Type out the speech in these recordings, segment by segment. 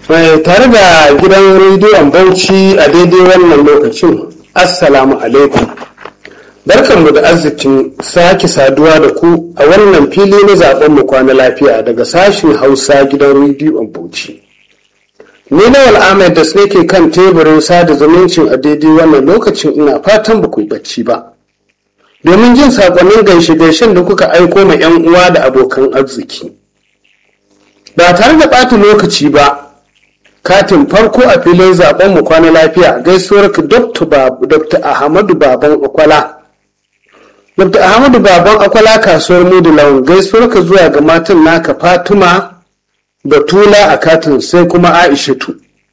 mai tare da gidan rediyon bauchi a daidai wannan lokacin assalamu alaikum barkanmu da arzikin sake saduwa da ku a wannan fili na zaben mu kwana lafiya daga sashen hausa gidan rediyon bauchi ni lawal ahmed da ke kan teburin sada zumuncin a daidai wannan lokacin ina fatan ba ku bacci ba domin jin sakonnin gaishe-gaishen da kuka aiko ma 'yan uwa da abokan arziki ba tare da ɓata lokaci ba katin farko a filin zaben mu kwana lafiya gaisuwar ka dr ahmadu baban akwala dr ahmadu baban akwala kasuwar mudu lawan gaisuwar ka zuwa ga matan naka fatima batula a katin sai kuma aishatu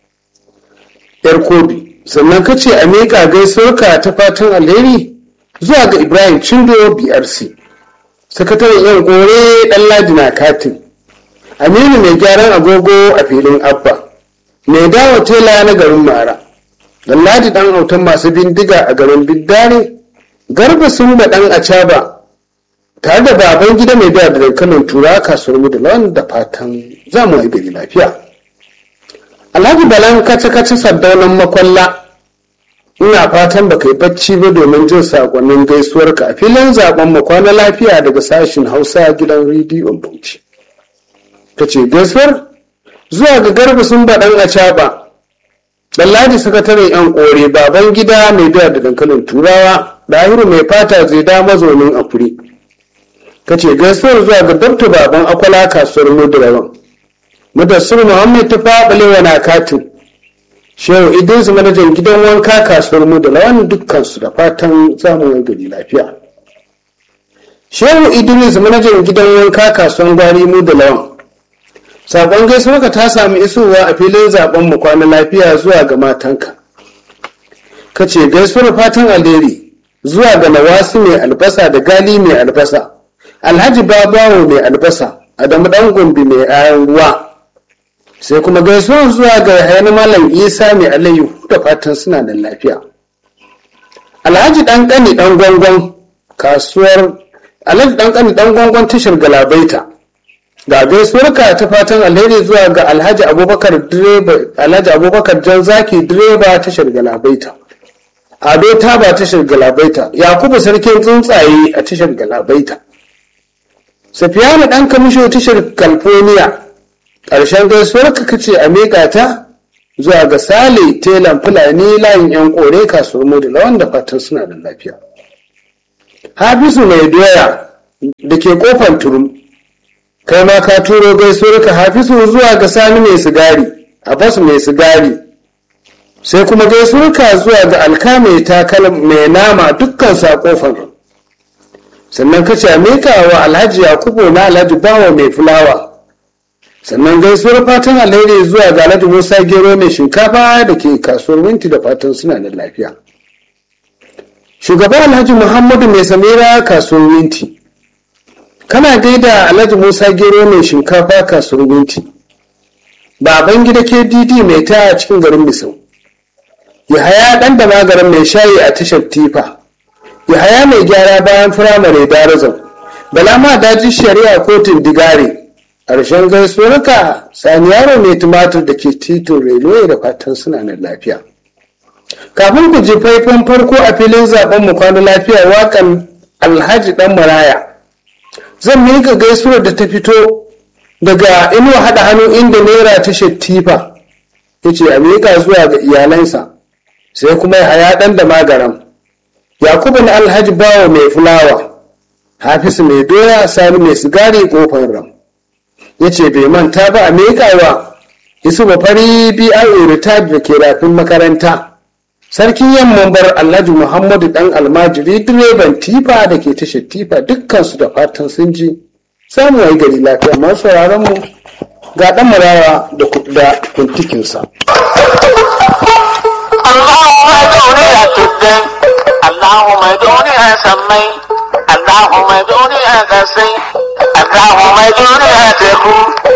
yar kobi sannan ka ce a miƙa gaisuwar ka ta fatan alheri zuwa ga ibrahim cindo brc sakataren yan gore dan ladi na katin aminu mai gyaran agogo a filin abba mai dawo tela na garin mara ladi dan autan masu bindiga a garin biddare garba sun da dan acaba tare da baban gida mai biya da dankalin tura kasuwar mu da lawan da fatan za mu yi gari lafiya alhaji balan kace kace sardaunan makwalla ina fatan baka yi bacci ba domin jin sakonnin gaisuwarka a filin zaben mu kwana lafiya daga sashin hausa gidan rediyon bauchi ta ce gaisuwar zuwa ga garba sun baɗan a caɓa Ɗanladi sakataren 'yan ƙore baban gida mai biya da dankalin turawa ɗahiru mai fata zai da mazaunin afuri ka ce gaisuwar zuwa ga dabta baban akwala kasuwar mudurawan madassur muhammad ta faɓalewa na katin shehu idris manajan gidan wanka kasuwar mudurawan dukkansu da fatan zamu gari lafiya shehu idris manajan gidan wanka kasuwar gwari mudurawan Sakon gaisuwarka ta sami isowa a filin zaben mu kwana lafiya zuwa ga matanka. Ka ce gaisuwar fatan alheri zuwa ga nawasi mai albasa da gali mai albasa, alhaji babawo mai albasa, adamu dan gombe mai ayan ruwa. Sai kuma gaisuwar zuwa ga hayan malam isa mai alayyahu da fatan suna da lafiya. Alhaji dan kani dan gwangwan kasuwar Alhaji dan kani dan gwangwan tashar galabaita. ga gaisuwarka ta fatan alheri zuwa ga alhaji abubakar direba alhaji abubakar jan zaki direba tashar galabaita ado taba tashar galabaita yakubu sarkin tsuntsaye a tashar galabaita safiyanu dan kamisho tashar california ƙarshen gaisuwarka kace a miƙa ta zuwa ga sale telan fulani layin yan kore kasuwar modula wanda fatan suna da lafiya hafisu mai doya da ke kofar turum kai ma ka turo gaisuwar ka hafisu zuwa ga sani mai sigari abbas mai sigari sai kuma gaisuwar ka zuwa ga alka mai takal mai nama dukkan sa kofar sannan ka ce mika wa alhaji yakubu na alhaji bawa mai fulawa sannan gaisuwar fatan alheri zuwa ga alhaji musa gero mai shinkafa da ke kasuwar winti da fatan suna da lafiya shugaban alhaji muhammadu mai samira kasuwar winti kana gaida alhaji musa gero mai shinkafa kasuwar gunti baban gida kdd mai ta a cikin garin misau yahaya dan da magaran mai shayi a tashar tifa yahaya mai gyara bayan firamare darazan bala ma daji shari'a kotun digare ƙarshen gaisuwarka sani yaro mai tumatur da ke titin railway da fatan suna nan lafiya kafin ku ji faifan farko a filin zaben mu kwana lafiya wakan alhaji dan maraya zan miƙa gaisuwar da ta fito daga inuwa haɗa hannu inda naira ta shattifa ya ce a miƙa zuwa ga iyalansa sai kuma ya haya ɗan da magaram yakubu na alhaji bawa mai fulawa hafisu mai doya sani mai sigari ƙofar ram ya ce bai manta ba a miƙawa isu ba fari bro retired da ke rafin makaranta sarkin yamman bar alhaji muhammadu dan almajiri direban tifa da ke tashar tifa dukkansu da fatan sun ji samu wai gari lafiya masu sauraron mu ga dan marawa da da kuntikinsa Allahumma duniya tuddai Allahumma duniya sammai Allahumma duniya kasai Allahumma duniya teku